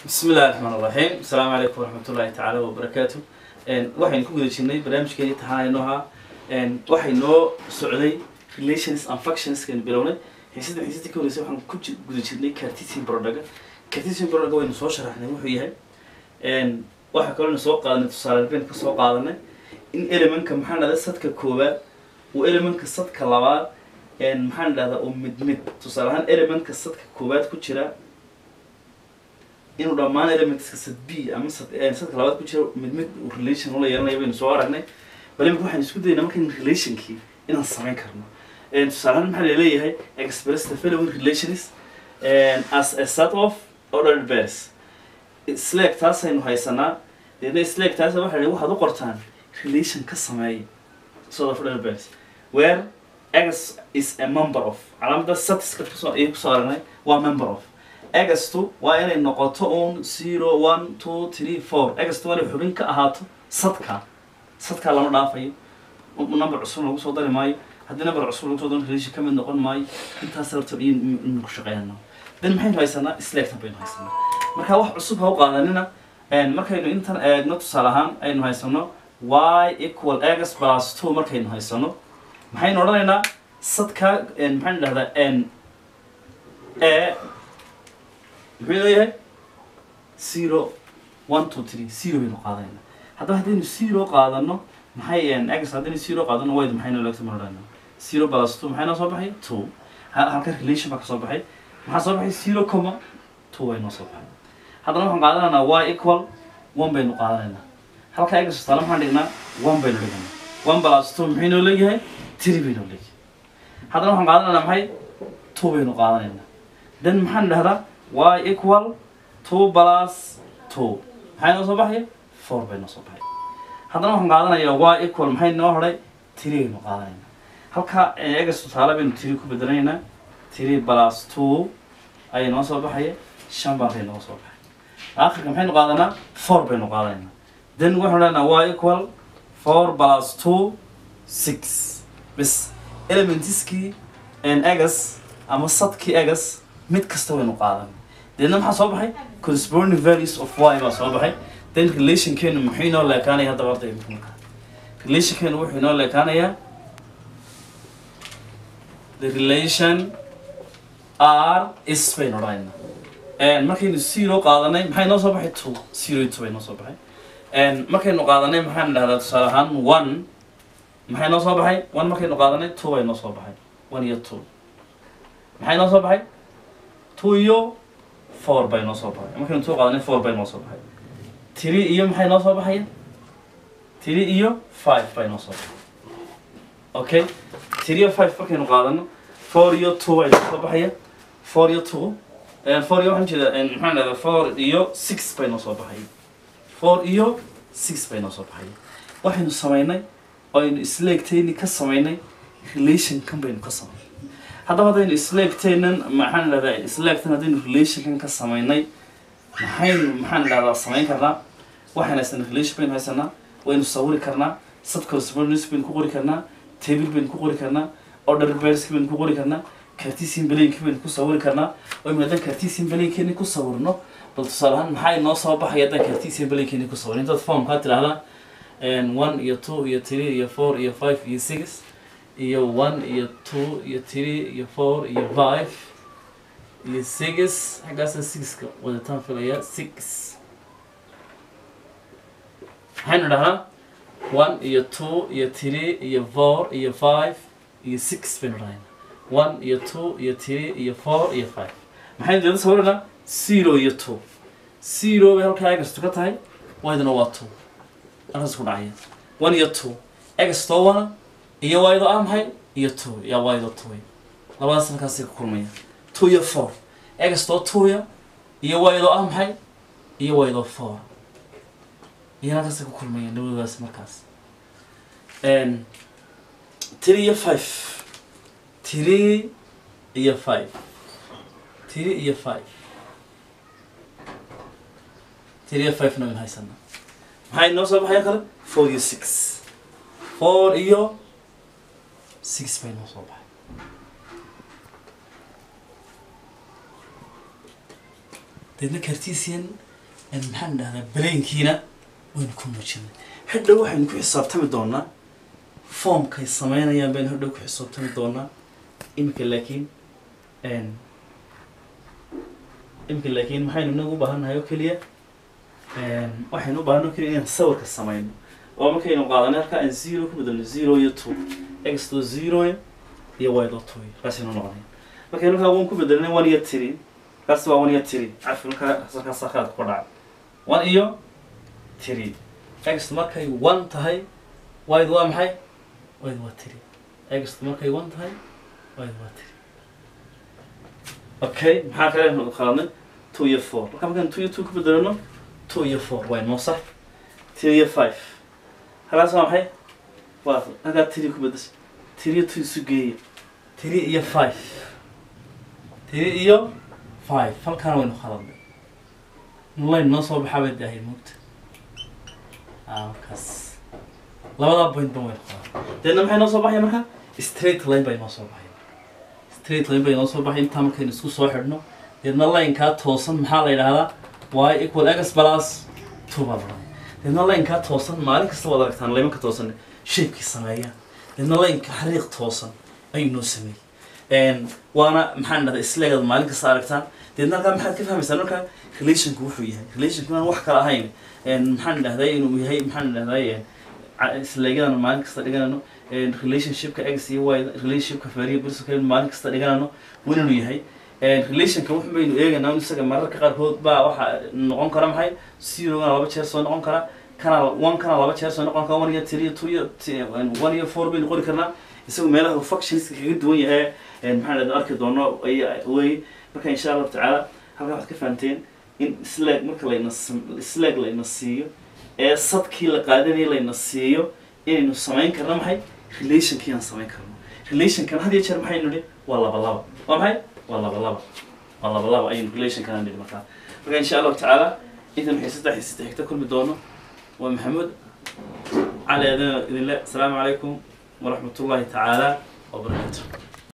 bismi illahi raxmaan raxiim asalaamu calaykum waraxmatullahi tacaala wabarakaatu waxaynu ku guda jirnay barnaamijkeeni taxanayno ahaa waxay noo socday relations and functionskaynu bilownay xiisada xiisadii ka horreysay waxaan ku ji- guda jirnay cartesian product cartesian product waynu soo sharaxnay wuxuu yahay waxaa kaloo soo qaadanay tusaale baynu ka soo qaadanay in elementka maxaan dhahdaa sadka koowaad uu elementka sadka labaad maxaan dhahdaa uu mid mid tusaale ahaan elementka sadka koowaad ku jira inuu dhammaan elementska sad b ama sad sadka labaad ku jira mid mid uu relation ula yeelanaya baynu soo aragnay bal imika waxaan isku daynaa markan relationkii inaan samayn karno tusaale ahaan maxaa laleeyahay express the following relations as a set of ordered pairs slack taasaynu haysanaa deedna slack taas waxa la waxaad u qortaan relation ka sameeya sort of ordered pairs where x is a member of calaamada satiska kusoo ayay kusoo aragnay waa member of egastu waa inay noqoto un zero one two three four egastu waa inay xubin ka ahaato sadka sadkaa lama dhaafayo number cusub lagu soo dari maayo haddii number cusub lagu soo daro relation ka mid noqon maayo intaas horta inu ku shaqeynano then maxaynu haysanaa slagtan baynu haysanaa marka wax cusub ha u qaadanina markaynu intan eegno tusaale ahaan aynu haysano y equal x plus two markaynu haysano maxaynu odhanaynaa sadka maxaan dhahdaa e muxuu leeyahay zero one two three zero baynu qaadanayna haddaba haddaynu zero qaadano maxay x haddaynu zero qaadano wayd maxaynu leegta marodhana zero plus two maxay noo soo baxay two ha- halka relation baa ka soo baxay maxaa soo baxay zero comma two way noo soo baxay haddana waxaan qaadanaynaa y equal one baynu qaadanaynaa halka x tusaale maxaan dhignaa one baynu dhignaa one plus two maxay noo leeyahay three baynu leeyahay haddana waxaan qaadanaynaa maxay two baynu qaadanaynaa then maxaan dhahdaa y equal two plus two maxay noo soo baxaya four bay noo soo baxay haddana waxaan qaadanayaa y equal maxay noo hodhay three baynu qaadanaynaa halka egas tusaale baynu three ku bedelaynaa three plus two ayay noo soo baxaya shan baa bay noo soo baxay aakhirka maxaynu qaadanaa four baynu qaadanaynaa then waxaan leenaha y equal four plus two six bis elementiskii egas ama sadkii egas mid kasta waynu qaadan deedna maxaa soo baxay corresponding values of y baa soo baxay then relationkeenu muxuu inoo leekaanaya haddaba arday marka relationkeenu wuxuu inoo leekaanayaa the relation r is baynu odhanaynaa markaynu zero qaadanay maxay noo soo baxay two zero iyo two bay noo soo baxay markaynu qaadanay maxaan dhahdaa tusaale ahaan one maxay noo soo baxay one markaynu qaadanay two bay noo soo baxay one iyo two maxay noo soo baxay two iyo four bay noo soo baxay markaynu two qaadanay four bay noo soo baxay three iyo maxay noo soo baxaya three iyo five bay noo soo baxay okay three iyo five markaynu qaadano four iyo two bay noo soo baxaya four iyo two four iyo waxaan jeeda maxaan dhahdaa four iyo six bay noo soo baxaya four iyo six bay noo soo baxaya waxaynu samaynay oo aynu isleegtayni ka samaynay relationkan baynu ka samaynay haddaba haddaynu isleegtaynan maxaan dhahdaa isleegtan haddaynu relationkan ka samaynay maxaynu maxaan dhahdaa samayn karnaa waxaan haysanaa relation baynu haysanaa waynu sawiri karnaa sad correspondence baynu ku qori karnaa table baynu ku qori karnaa order pairs baynu ku qori karnaa cartesian blank baynu ku sawiri karnaa oo haddaan cartesian blankeni ku sawirno bal tusaale ahaan maxaa inoo soo baxaya haddaan cartesian blankeni ku sawirno intaad formkaa tidhaahdaa one iyo two iyo three iyo four iyo five iyo six iyo one iyo two iyo three iyo four iyo five iyo six xaggaasa sixka wadataan filaya six maxaynu dhahnaa one iyo two iyo three iyo four iyo five iyo six baynu dhahnaa one iyo two iyo three iyo four iyo five maxaynu deeda sawiranaa zero iyo two zero bay halkaa egastu ka tahay waydana waa two halkaas ku dhacaya one iyo two egastoo wana iyo waydo ah maxay iyo two ya waydo two labadaas halkaasay ka kulmaya two iyo four egastoo twoya iyo waydo ah maxay iyo waydo four iyo halkaasay ku kulmaya labadoodaas markaas three iyo five three iyo five three iyo five three iyo five na waynu haysanaa maxay noo soo baxaya kale four iyo six four iyo six bay noo soo baxay deedna cartesian maxaan dhahdaa balaynkiina waynu ku muujinay hadhow waxaynu ku xisaabtami doonaa formkay sameynayaan baynu hadhow ku xisaabtami doonaa iminka laakiin iminka laakiin maxaynu inagu u baahannahay oo keliya waxaynu u baahannahay oo keliya inaan sawirka sameyno oo markaynu qaadanay halkaa aan zero ku bedelno zero iyo two x to zero iyo y dot two kaasaynu noqonaya markaynu halkaa one ku bedelnay one iyo three kaas waa one iyo three cafi markaa halkaasa khalad ku dhacay one iyo three x markay one tahay y waa maxay y waa three x markay one tahay y waa three okay maxaa kale aynu qaadnay two iyo four marka markaan two iyo two ku bedelno two iyo four waa noo sax three iyo five halkaas waa maxay waa halkaa three ku bedesha three iyo two isu geeya three iyo five three iyo five halkaana waynu qaladnay line noo soo baxaa bay daahay moogta halkaas labadaa point ba waynu qaladnay deedna maxay noo soo baxaya marka straight line bay noo soo baxaya straight line bay noo soo baxay intaa markaynu isku soo xidhno deedna linekaa toosan maxaa la yidhahdaa y equal x plus two baa laodhanaya deedna linekaa toosan maalin kasta waad aragtaan laymanka toosan shaybkii sameeya deedna lineka xariiq toosan ayuu noo sameeyey waana maxaan dhahdaa isleegad maalin kasta aragtaan deedna halkaa maxaad ka fahmaysaa marka relationku wuxuu yahay relationku inaan wax kala ahayn maxaan dhahday inuu yahay maxaan dhahday isleegyadan maalin kasta dhiganayno relationshipka x iyo y relationshipka variables maalin kasta dhiganayno wan inuu yahay relationka wax baynu eegaynaa in isaga mararka qaarkood baa waxa noqon kara maxay zerogana laba jeer soo noqon kara kana one kana laba jeer soo noqon kara one iyo three iyo two iyo one iyo four baynu qori karnaa isagu meelaha functionska kaga duwan yahay maxaan dhahda arki doono wey marka insha allahu tacaala halkaa waxaad ka fahamteen in slag marka layna slag layna siiyo ee sadkii la qaadanayay layna siiyo inaynu samayn karno maxay relationkii aan samayn karno relationkan had iyo jeer maxaynu nidhi waa laba laba waa maxay waa laba laba waa laba laba ayaynu relationkan nidhi markaa marka insha allahu tacaala intan waxay saddex iyo saddex xigta kulmi doono waa maxamuud cali adina idinle asalaamu calaykum waraxmat ullahi tacaala wabarakaatu